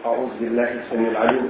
أعوذ بالله السميع العليم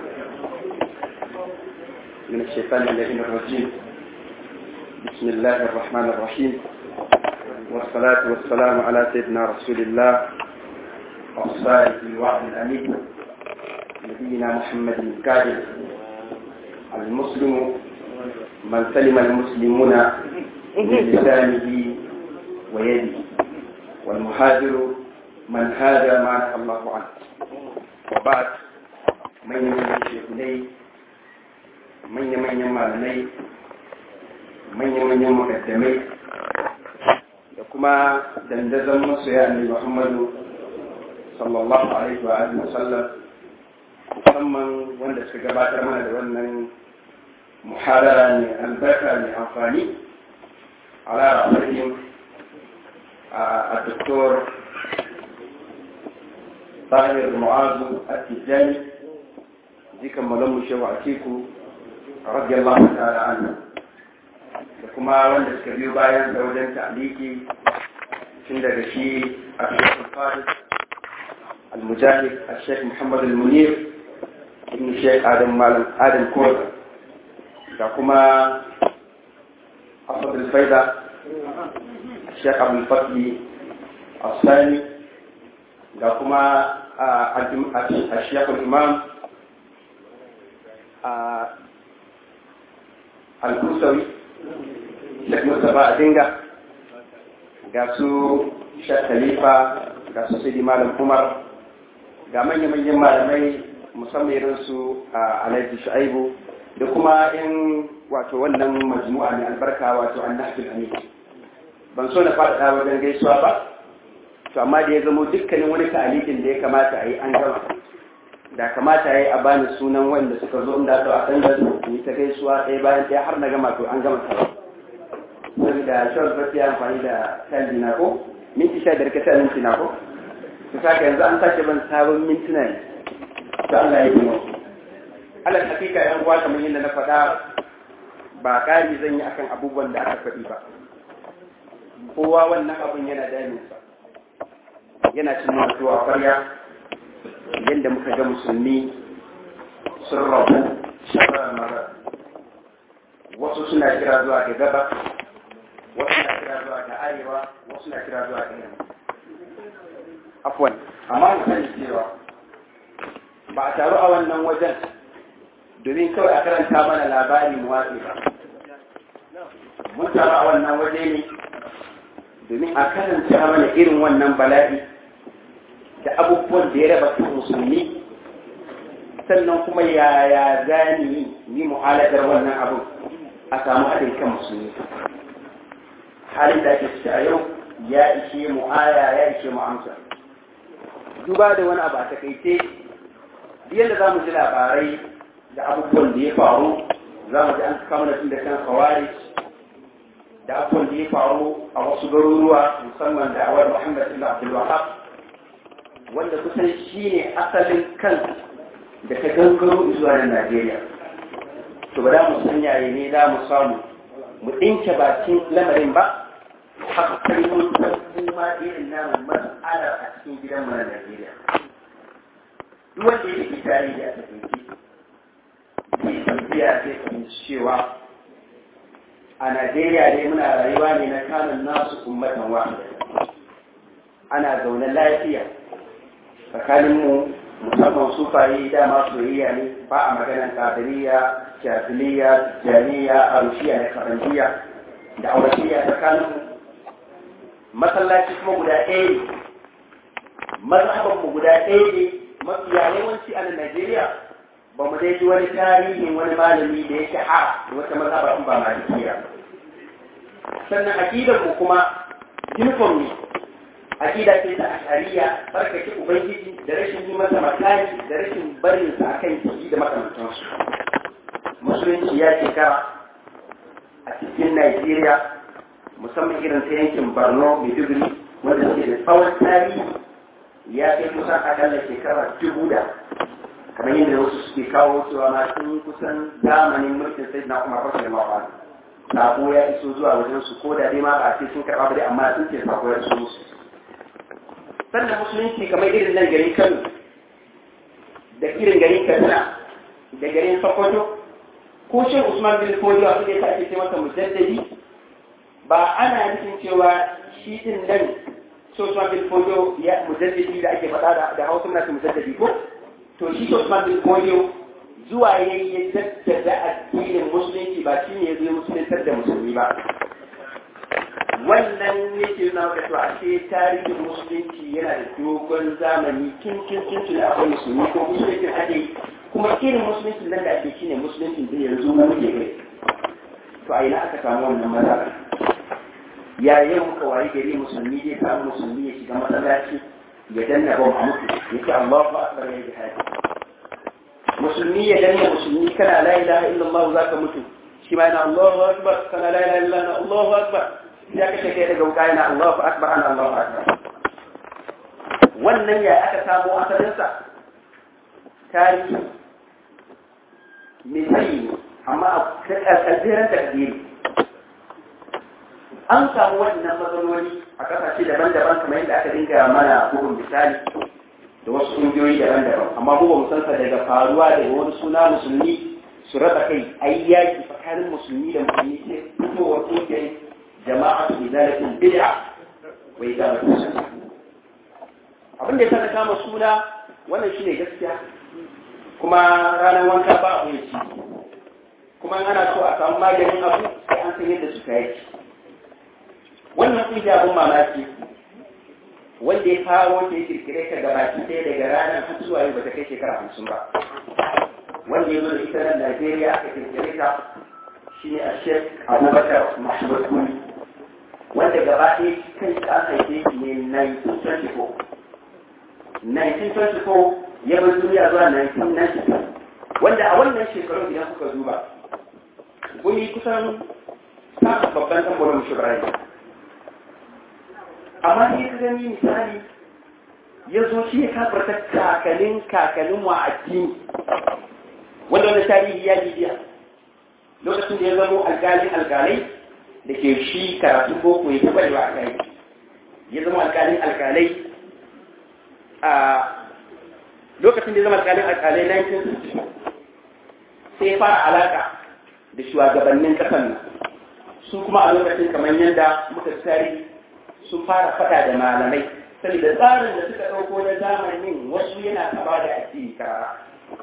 من الشيطان اللعين الرجيم بسم الله الرحمن الرحيم والصلاة والسلام على سيدنا رسول الله الصادق الوعد الأمين نبينا محمد الكاذب المسلم من سلم المسلمون من لسانه ويده والمهاجر من هاجر ما نهى الله عنه وبعد من يمن الشيخني من يمن يمالني من يمن يمقدمي da kuma dandazon masoya ne Muhammadu sallallahu alaihi wa alihi wasallam musamman wanda suka gabatar mana da wannan muhadara ne albarka mai amfani ala ra'ayin a doktor طاهر معاذ التجاني ذيك ملم شو عتيكو رضي الله تعالى عنه da kuma wanda suka biyo bayan da wajen ta'aliki tun daga shi a shekul farid al-mujahid a shek muhammad al-munir ibn shek adam malam adam kowa da kuma asad al-faida shek abul fatli al-sani da kuma a shekul imam al-kusawi shek mustapha a dinga ga su shek khalifa ga su sidi malam umar ga manya-manyan malamai musamman irin su a alhaji shu'aibu da kuma in wato wannan majmu'a mai albarka wato annahjul amin ban so na faɗaɗa wajen gaisuwa ba to amma da ya zamo dukkanin wani ta'alikin da ya kamata a yi an gama da kamata ya yi a bani sunan wanda suka zo inda a kan da yi ta gaisuwa ɗaya bayan ɗaya har na gama to an gama tawa saboda shawar fasi ya amfani da kalbi na ko minti sha biyar kasa minti na ko to saka yanzu an sake ban sabon mintuna ne to Allah ya yi mu alal hakika yan uwa kamar yadda na faɗa ba ƙari zan yi akan abubuwan da aka faɗi ba kowa wannan abun yana daminsa yana cin wato a kwarya yadda muka ga musulmi sun rabu shabarar mara wasu suna kira zuwa ga gaba wasu na kira zuwa ga arewa wasu na kira zuwa ga yamma afwan amma mu sani cewa ba a taru a wannan wajen domin kawai a karanta mana labari mu watsi ba mun taru a wannan waje ne domin a karanta mana irin wannan bala'i da abubuwan da ya raba kan musulmi sannan kuma yaya gani yi mu'aladar wannan abin a samu haɗin kan musulmi halin da ake ciki a yau ya ishe mu aya ya ishe mu amsa duba da wani abu a takaice yadda za mu ji labarai da abubuwan da ya faru za mu ji an kama tun da kan kawari da abubuwan da ya faru a wasu garuruwa musamman da awar muhammad ibn abdul wahab wanda kusan shi ne asalin kan da ta gangaro zuwa nan Najeriya. To ba za mu san yayi ne za mu samu mu ɗinke bakin lamarin ba, haka kai mun san kuma irin namun mas'alar a cikin gidan mu na Najeriya. Duk wanda ya ke tarihi a takaice, zai tafiya zai fahimci cewa a Najeriya dai muna rayuwa ne na kamun nasu ummatan wahida. Ana zaune lafiya tsakaninmu musamman sufaye dama soyayya ne ba a maganan kadiriya jahiliya jamiya arushiya da karanjiya da aurashiya tsakaninmu masallaci kuma guda ɗaya ne mazhabanmu guda ɗaya ne mafiya yawanci a Najeriya ba mu dai ji wani tarihin wani malami da ya shahara da wata mazhaba in ba malikiya sannan aqidarmu kuma uniform ne aƙida ce ta ashariya barkake ubangiji da rashin yi masa makari da rashin barin sa akan jiki da makamantansu musulunci ya shekara a cikin Najeriya musamman irin ta yankin Borno Maiduguri wanda ke da tsawon tarihi ya kai kusan akalla shekara dubu da kamar yadda wasu suke kawo cewa ma sun kusan zamanin mulkin sai na kuma fashe mawa sako ya iso zuwa wajen su ko da dai ma ba ce sun karɓa ba dai amma sun ce sako ya iso musu sannan musulunci kamar irin nan gari kano da irin garin katsina da garin sokoto ko shin usman bin fodiyo abin da ya ake ce masa mujaddadi ba ana nufin cewa shi din nan so usman bin fodiyo ya mujaddadi da ake faɗa da hausa na mujaddadi ko to shi usman bin fodiyo zuwa ya yi jaddada addinin musulunci ba shi ne ya zo musuluntar da musulmi ba wannan yake nuna maka cewa ashe tarihin musulunci yana da dogon zamani tun tun tun tun akwai musulmi ko musulunci ake kuma irin musulunci nan da ake shine musulunci da yanzu na muke kai to a ina aka samu wannan matsala yayin muka wayi gari musulmi zai samu musulmi ya shiga masallaci ya danna bom a mutu ya ce Allahu akbar ya jihadi musulmi ya danna musulmi kana la ilaha illallah zaka mutu shi ma yana Allahu akbar kana la ilaha illallah Allahu akbar ya kashe kai daga wuka yana Allahu akbar ana Allahu akbar wannan ya aka samu asalinsa tarihi misali amma a kalbiran takdiri an samu wannan matsaloli a kasashe daban-daban kamar yadda aka dinga mana bugun misali da wasu ƙungiyoyi daban-daban amma mu ba mu san daga faruwa daga wani suna musulmi su raba kai ai yaki tsakanin musulmi da musulmi sai fitowar ƙungiyar jama'a su izalatin bid'a wa izalatin sunna abin da ya saka kama suna wannan shine gaskiya kuma ranar wanka ba abu ya ci kuma ana so a samu maganin abu sai an san yadda suka yi wannan kungiya abin mamaki wanda ya faro ta ya kirkire ta gabaki ɗaya daga ranar har zuwa yau bata kai shekara hamsin ba wanda ya zo da ita nan Najeriya aka kirkire ta shi ne a Sheikh Abubakar Mahmud Kuni wanda gaba ɗaya kan an haife shi ne 1924 1924 ya bar duniya zuwa 1990 wanda a wannan shekarun idan kuka duba gumi kusan samun babban tambarin shugaban amma ne ka gani misali ya zo shi ya kafarta kakalin kakalin wa addini wanda wani tarihi ya bibiya lokacin da ya zama alkalin alkalai da ke shi karatun boko ya taɓa yawa a kai ya zama alkalin alkalai a lokacin da ya zama alkalin alkalai 1960 sai ya fara alaka da shugabannin ƙasar nan su kuma a lokacin kamar yadda muka tarihi sun fara fada da malamai saboda tsarin da suka ɗauko na zamanin wasu yana taba da addini karara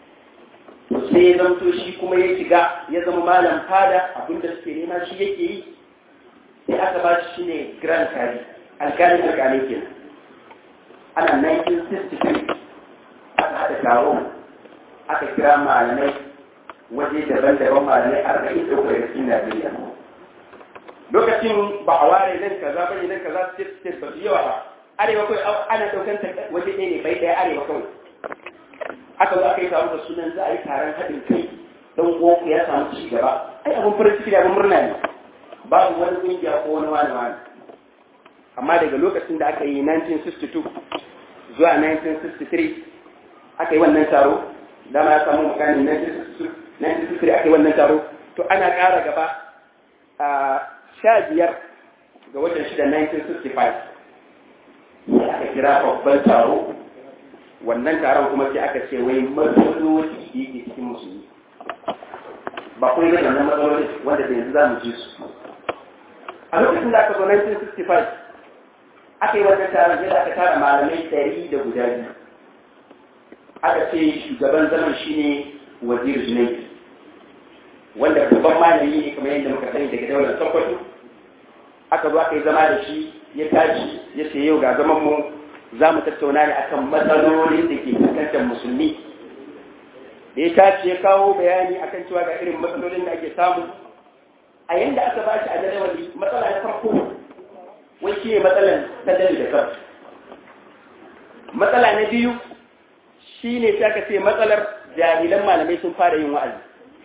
sai ya zamto shi kuma ya shiga ya zama malam fada abinda suke nema shi yake yi sai aka ba shi ne grand kari alkalin alkalin kenan ana 1963 aka haɗa taro aka kira malamai waje daban-daban malamai arba'in da uku daga cikin Najeriya lokacin ba a ware nan kaza bane nan kaza state state ba yawa ba arewa kawai ana daukan ta waje ɗaya ne bai ɗaya arewa kawai aka zo aka yi taro da sunan za a yi taron haɗin kai don goku ya samu ci gaba ai abin farin ciki da abin murna ne babu wani ƙungiya ko wani wani wani amma daga lokacin da aka yi 1962 zuwa 1963 aka yi wannan taro dama ya samu mukamin 1963 aka yi wannan taro to ana ƙara gaba a sha biyar ga watan shida 1965 sai aka kira babban taro wannan taron kuma sai aka ce wai matsaloli da yake cikin musulmi ba kuma yi wannan matsaloli wanda da yanzu za mu ji su a lokacin da aka zo 1965 aka yi wannan taron sai aka tara malamai ɗari da guda biyu aka ce shugaban zaman shine wazir junaid wanda babban malami ne kamar yadda muka sani daga daular sokoto aka zo aka yi zama da shi ya tashi ya ce yau ga zaman mu za mu tattauna ne akan matsalolin da ke fuskantar musulmi da ya tashi ya kawo bayani akan cewa ga irin matsalolin da ake samu a yanda aka ba shi a jadawali matsala na farko wai shi ne matsalan sadari da kan matsala na biyu shi ne sai aka ce matsalar jahilan malamai sun fara yin wa'azi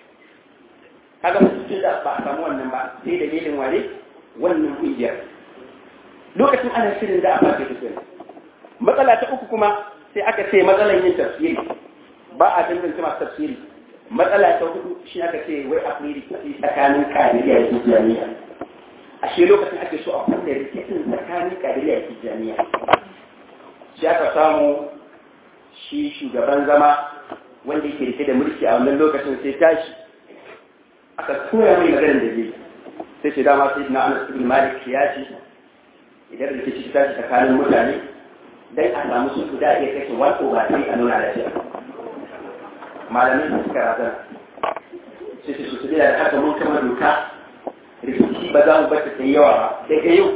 kaga mutum da ba a samu wannan ba sai dalilin wane wannan kungiyar lokacin ana shirin da a fara tafiya matsala ta uku kuma sai aka ce matsalan yin tafsiri ba a danganta masu tafsiri matsala ta hudu shi aka ce wai akwai rikici tsakanin kadiriya da tijjaniya a shi lokacin ake so a kunna rikicin tsakanin kadiriya da tijjaniya shi aka samu shi shugaban zama wanda yake rike da mulki a wannan lokacin sai tashi aka koya mai maganar da zai sai ce dama sai na anas ibn malik ya ce idan rikici ta tashi tsakanin mutane dan a samu su da iya kashe wato ba sai a nuna da shi malamai su suka razana sai su su da haka mun kama doka rikici ba za mu bata ta yawa ba daga yau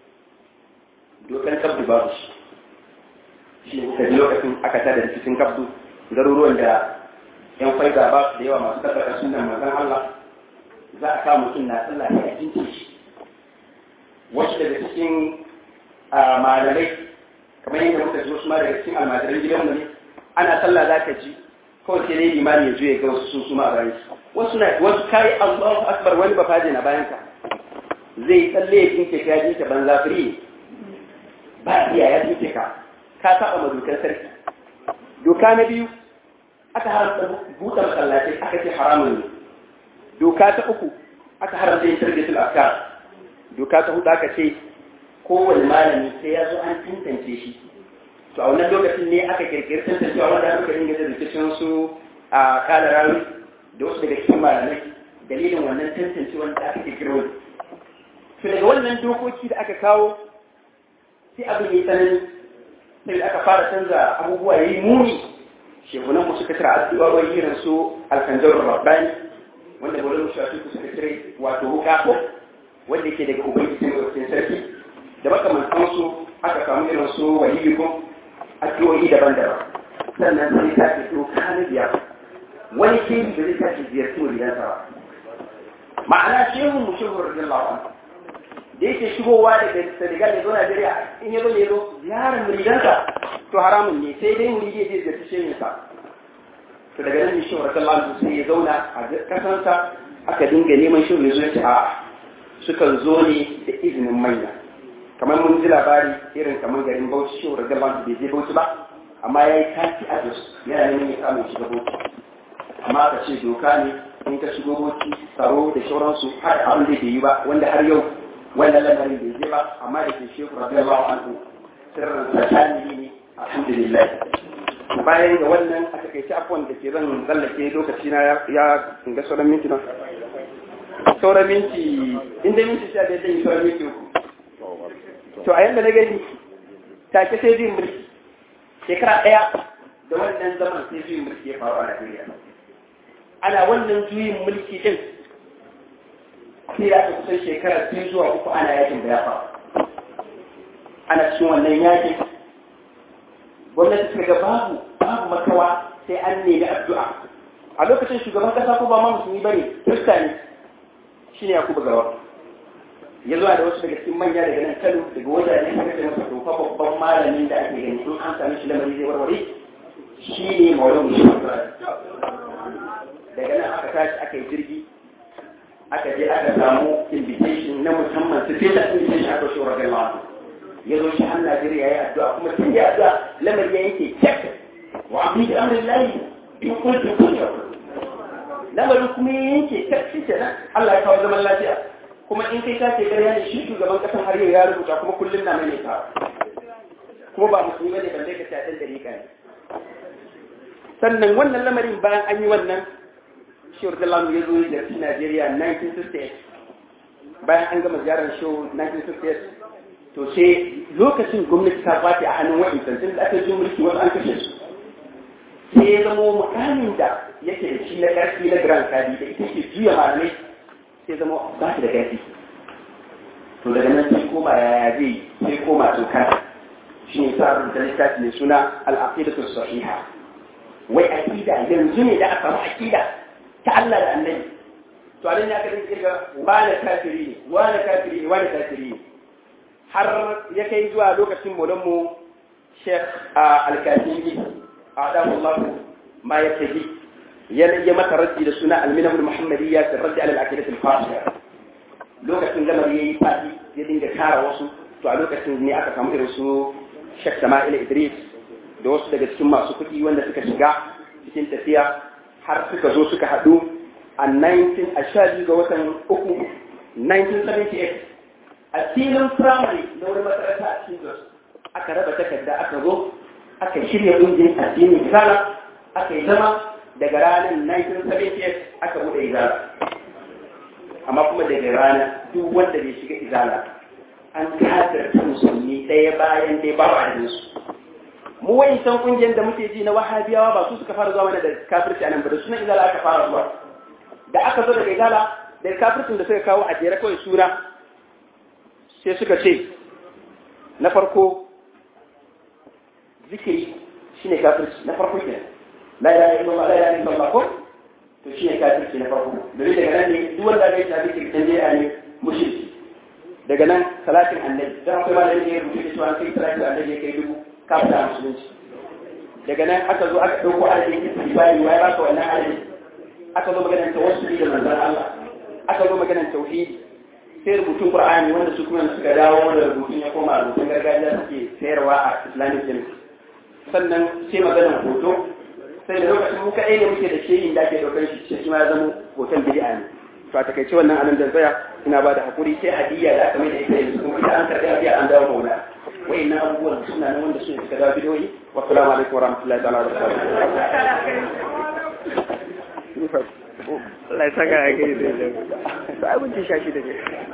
dokan kabdu babu shi shi ne da lokacin aka tada rikicin kabdu garuruwan da yan faida ba su da yawa masu tabbata sunan manzon Allah za a kawo mutum na sallah ne a jinki shi wasu daga cikin malamai kamar yadda muka ji wasu ma daga cikin almajiran gidanmu ne ana sallah za ka ji kawai sai dai limani ya juya ga wasu sun suma a bayan wasu na wasu kai Allahu akbar wani ba faje na bayan ka zai tsalle ya jinke ka ya jinke banza firi ba iya ya jinke ka ka saba ma dokar sarki doka na biyu aka haramta buɗe masallatai aka ce haramun ne doka ta uku aka haramta yin tarbiyatul afkar doka ta hudu aka ce kowane malami sai ya zo an tantance shi to a wannan lokacin ne aka kirkiri tantancewa wanda aka dinga da rikicin su a kala rawi da wasu daga cikin malamai dalilin wannan tantancewa da aka kirkiro to daga wannan dokoki da aka kawo sai abin yi tsanani sai aka fara canza abubuwa yayi muni shekunan mu suka tira addu'o'i irin su alkanjar rabbani wanda bari mu shafi ku suka tire wato wuka ko wanda yake daga ubangiji ne sarki da makamantan su aka samu irin su waliyukum addu'o'i daban-daban sannan sai ta ce to kana biya wani ke da zai tashi ziyarci waliyansa ba ma'ana shehu mu shehu radiyallahu anhu da yake shigowa daga Senegal ya zo Najeriya in ya zo ne zo ziyarar muridansa to haramun ne sai dai muridi zai ziyarci shehin sa to daga nan shehu radiyallahu anhu sai ya zauna a kasansa aka dinga neman shehu ya zo ya ce a sukan zo ne da izinin manya kamar mun ji labari irin kamar garin Bauchi shehu radiyallahu anhu bai je Bauchi ba amma ya yi tafi a Jos yana neman ya samu shiga Bauchi amma ka ce doka ne in ka shigo Bauchi tsaro da sauransu har abin da bai yi ba wanda har yau wannan lamarin bai je ba amma da ke shehu radiyallahu anhu sirrin tsakani ne alhamdulillah bayan ga wannan a takaice afwan da ke zan tsallake lokaci na ya ga sauran minti na sauran minti inda minti sha biyar zan yi sauran minti uku to a yanda na gani take sai zai mulki shekara ɗaya da wannan zaman sai juyin mulki ya faru a Najeriya ana wannan juyin mulki din sai ya aka kusan shekara biyu zuwa uku ana yakin da ya faru ana cikin wannan yakin gwamnati suka ga babu babu makawa sai an nemi addu'a a lokacin shugaban kasa ko ba ma musulmi bane kirista ne shine Yakubu Gawa ya zuwa da wasu daga cikin manya daga nan Kano daga wajajen suka ce masa tofa babban malamin da ake gani in an sami shi lamari zai warware shi ne maulan musulmi daga nan aka tashi aka yi jirgi aka je aka samu invitation na musamman su fita invitation aka shi wa gaiwa ya zo shi har Najeriya ya yi addu'a kuma tun da addu'a lamar ya yake cek wa abin da amurin layi in kuntu kunya lamarin kuma ya yanke cek shi kenan Allah ya kawo zaman lafiya kuma in kai ka ce ƙarya ne shi shugaban ƙasar har yau ya rubuta kuma kullum na mai ta kuma ba musulmi bane balle ka ce a ɗan dariƙa ne sannan wannan lamarin bayan an yi wannan Shehu Dalam ya zo da shi Najeriya 1968 bayan an gama ziyarar Shehu 1968 to sai lokacin gwamnati ta fati a hannun wa'in tun da aka ji mulki wasu an kashe su sai ya zama mukamin da yake da shi na ƙarfi na Grand Kadi da ita ke juya malamai sai zama ba shi da ƙarfi to daga nan sai koma yaya zai sai koma tokar shi ne sa rubuta littafi mai suna al'aqidatu sahiha wai aqida yanzu ne da aka samu aqida ta Allah da annabi to a nan ya kadin kirga wani kafiri ne wani kafiri ne wani kafiri ne har ya kai zuwa lokacin molan mu Sheikh Al-Katimi Adamu Allah ma ya tafi ya ya mata raddi da suna Al-Minah al-Muhammadiyya fi raddi ala al-aqidah al-fasida lokacin lamar yayi fadi ya dinga kara wasu to a lokacin ne aka samu irin su Sheikh Sama'il Idris da wasu daga cikin masu kuɗi wanda suka shiga cikin tafiya har suka zo suka haɗu a 19 a sha ga watan uku 1978 a filin firamare na wani makaranta a cikin jos aka raba takarda aka zo aka shirya ƙungiyar addinin kala aka yi zama daga ranar 1978 aka bude izala amma kuma daga rana duk wanda bai shiga izala an kafirta musulmi ɗaya bayan ɗaya ba a su mu wayancan kungiyar da muke ji na wahabiyawa ba su suka fara zuwa mana da kafirci anan ba da sunan izala aka fara zuwa da aka zo daga izala da kafircin da suka kawo a jere kawai suna sai suka ce na farko zikiri shine kafirci na farko kenan la ilaha illallah la ilaha illallah ko to shine kafirci na farko domin daga nan ne duk wanda bai tafi cikin jami'a ne mushriki daga nan salatin annabi dan akwai malamin da ya rubuta cewa kai salatin annabi ya kai dubu kafin a musulunci daga nan aka zo aka ɗauko adadin istifari wa ya baka wannan adadin aka zo maganar tawassuli da manzon Allah aka zo maganar tauhidi sai rubutun Qur'ani wanda su kuma suka dawo da rubutun ya koma rubutun gargajiya suke sayarwa a Islamic Chemist sannan sai maganar hoto sai da lokacin mu kaɗai ne muke da shehin da ake ɗaukar shi shi ma ya zama hoton bid'a ne to a takaice wannan anan da tsaya ina ba da hakuri sai hadiyya da aka mai da ita yanzu kuma ita an karɓi hadiyya an dawo maula wayannan abubuwan suna nan wanda su suka dawo bidiyoyi wa salamu alaikum wa rahmatullahi ta'ala wa barakatuh Allah ya saka a kai da ya sai abinci shashi da ke